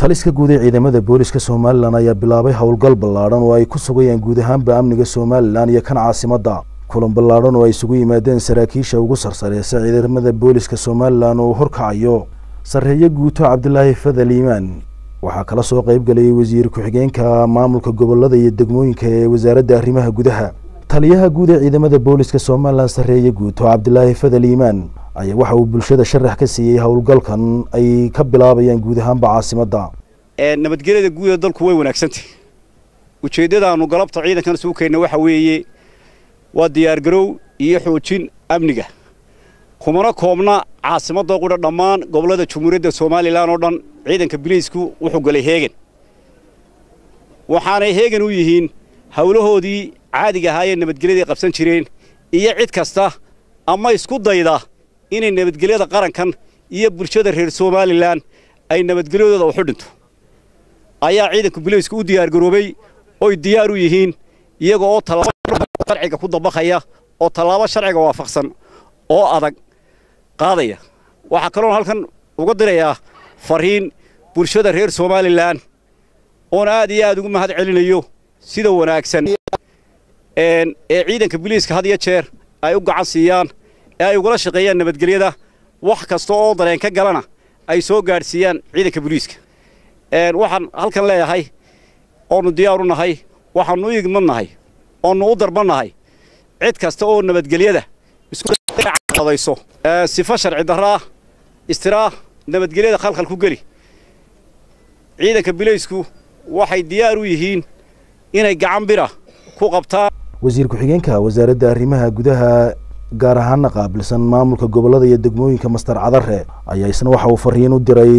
taliska guud ee ciidamada booliska somalilan ayaa bilaabay howlgal ballaadhan oo ay ku sugayaan guud ahaanba amniga somalilan iyo kan caasimadda kulan ballaadhan oo ay isugu yimaadeen saraakiisha ugu sarsareysa ciidamada booliska somalilan oo horkacayo sarreeye guuto cabdilaahi fadal iimaan waxaa kala soo qayb galayay wasiir ku-xigeenka maamulka gobolada iyo degmooyinka ee wasaaradda arrimaha gudaha taliyaha guud ee ciidamada booliska somalilan sarreeye guuto cabdilaahi fadal iimaan ayaa waxa uu bulshada sharax ka siiyey howlgalkan ay ka bilaabayaan guud ahaanba caasimadda nabadgelyada guud ee dalku way wanaagsantahy ujeeddadaannu galabta ciidankan isugu keenna waxa weeye waa diyaargarow iyo xoojin amniga kumana koobna caasimadda qudha dhammaan gobollada jumhuuriyadda somalilan oo dhan ciidanka biliisku wuxuu galay heegan waxaanay heegan u yihiin howlahoodii caadiga ahaayee nabadgelyaday qabsan jireen iyo cid kasta ama isku dayda inay nabadgelyada qarankan iyo bulshada reer somalilan ay nabadgelyadooda uxu dhinto ayaa ciidanka biliisku u diyaargaroobay oy diyaar u yihiin iyaga oo tallaabo sharciga ku dabaqaya oo tallaabo sharciga waafaqsan oo adag qaadaya waxaa kaloon halkan uga dirayaa fariin bulshada reer somalilan oon aad iyo aad ugu mahad celinayo sida wanaagsan ee ciidanka biliiska had iyo jeer ay u gacan siiyaan ee ay ugala shaqeeyaan nabadgelyada wax kasta oo dareen ka galana ay soo gaadhsiiyaan ciidanka biliiska waxaan halkan leeyahay oonu diyaar u nahay waxaannu u igmad nahay oonu u darban nahay cid kasta oo nabadgelyada iskuadayso sifo sharci darraa istiraa nabadgelyada khalkhal ku geli ciidanka bilaysku waxay diyaar u yihiin inay gacan bira ku qabtaan wasiir ku-xigeenka wasaaradda arrimaha gudaha gaar ahaana qaabilsan maamulka gobollada iyo degmooyinka mastar cadare ayaa isna waxa uu fariin u diray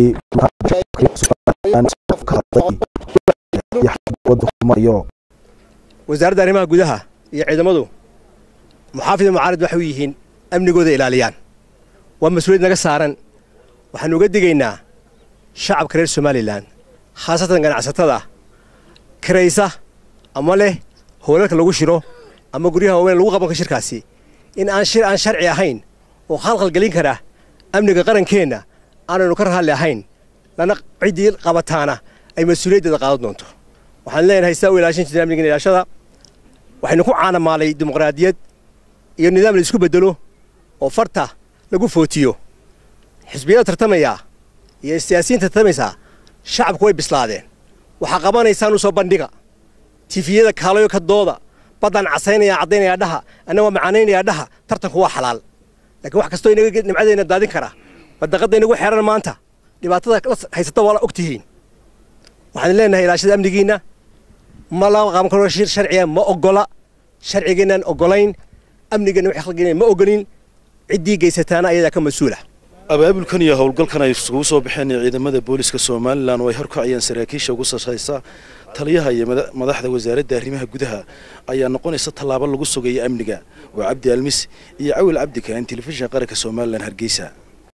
wasaaradda arrimaha gudaha iyo ciidamadu muxaafid mucaarid waxay u yihiin amnigooda ilaaliyaan waa mas-uuliyad naga saaran waxaanu uga digaynaa shacabka reer somalilan khaasatan ganacsatada kiraysa ama leh howlalka lagu shiro ama guryaha waaweyn lagu qabanka shirkaasi in aan shir aan sharci ahayn oo khalkhal gelin kara amniga qarankeenna aanaynu ka raalli ahayn lana ciddii qabataana ay mas-uuliyaddeeda qaadan doonto waxaan leenahay sidaa u ilaashan jireen amnigan ilaashada waxaynu ku caanamaalay dimuqraadiyad iyo nidaam la isku beddelo oo farta lagu footiyo xisbiyada tartamaya iyo siyaasiyiinta tartamaysaa shacabku way bislaadeen waxaa qabanaysaan u soo bandhiga tifiyada kaalayo ka dooda baddaan casaynaya caddaynaya dhaha anna waa macaanaynaya dhaha tartanku waa xalaal laakiin wax kastoo inaga nimcadayna daadin kara badaqadda inagu xeeran maanta dhibaatada la haysata waa la og tihiin waxaan leenahay ilaashada amnigiinna ma la qaban karo shir sharciga ma oggola sharcigeenaan oggolayn amnigeenna waxay khalgeen ma oggolin ciddii geysataana ayadaa ka mas-uula abaabulkan iyo howlgalkan ay isugu soo baxeen ciidamada booliska somalilan oo ay horkacayaan saraakiisha ugu sarraysa taliyaha iyo madaxda wasaaradda arrimaha gudaha ayaa noqonaysa tallaabo lagu sugayo amniga waa cabdi almis iyo cawil cabdi kaan telefishin qaranka somalilan hargeysa